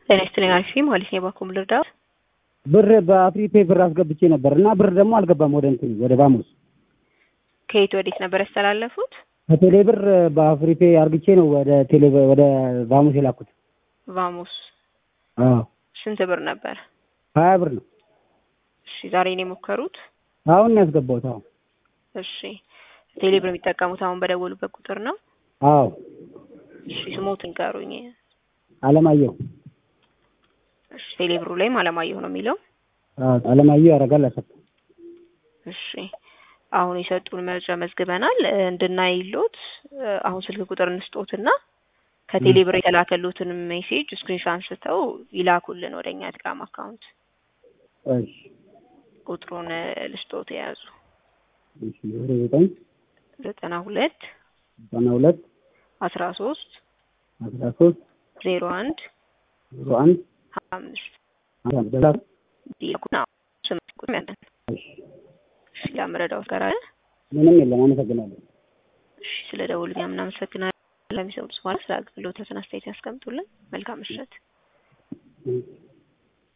ጤና ይስጥልኝ አሪፍ ነኝ ማለት ነው። የባንኩ ልርዳዎት? ብር በአፍሪፔ ብር አስገብቼ ነበር እና ብር ደግሞ አልገባም ወደ እንትን ወደ ባሙስ ከየት ወዴት ነበር ያስተላለፉት? ከቴሌ ብር በአፍሪፔ አርግቼ ነው ወደ ቴሌ ወደ ባሙስ የላኩት። ቫሙስ አዎ ስንት ብር ነበር? ሀያ ብር ነው እሺ ዛሬ ነው የሞከሩት? አሁን ነው ያስገባሁት። አሁን እሺ ቴሌ ብር የሚጠቀሙት አሁን በደወሉበት ቁጥር ነው? አዎ እሺ ስሞትን ንገሩኝ። አለማየሁ እሺ ቴሌ ብሩ ላይም አለማየሁ ነው የሚለው። አዎ አለማየሁ ያደርጋል አሰፋ እሺ አሁን የሰጡን መረጃ መዝግበናል። እንድናይሎት አሁን ስልክ ቁጥር እንስጦትና ከቴሌ ብር የተላከሉትን ሜሴጅ ስክሪንሾት አንስተው ይላኩልን ወደ እኛ ቴሌግራም አካውንት። እሺ ቁጥሩን ልስጦት የያዙ እሺ ዜሮ ዘጠኝ ዘጠና ሁለት ዘጠና ሁለት አስራ ሶስት አስራ ሶስት ዜሮ አንድ ዜሮ አንድ ሀያ አምስት በዛ ዲቁና ስምንት ቁጥር ያለን እሺ እሺ ለመረዳት ጋር አለ ምንም የለም። አመሰግናለሁ። እሺ ስለ ደውሉኛ ምናመሰግናለን። ለሚሰሙት ማለት ስለ አገልግሎት አስተያየት ያስቀምጡልን። መልካም ምሽት። እሺ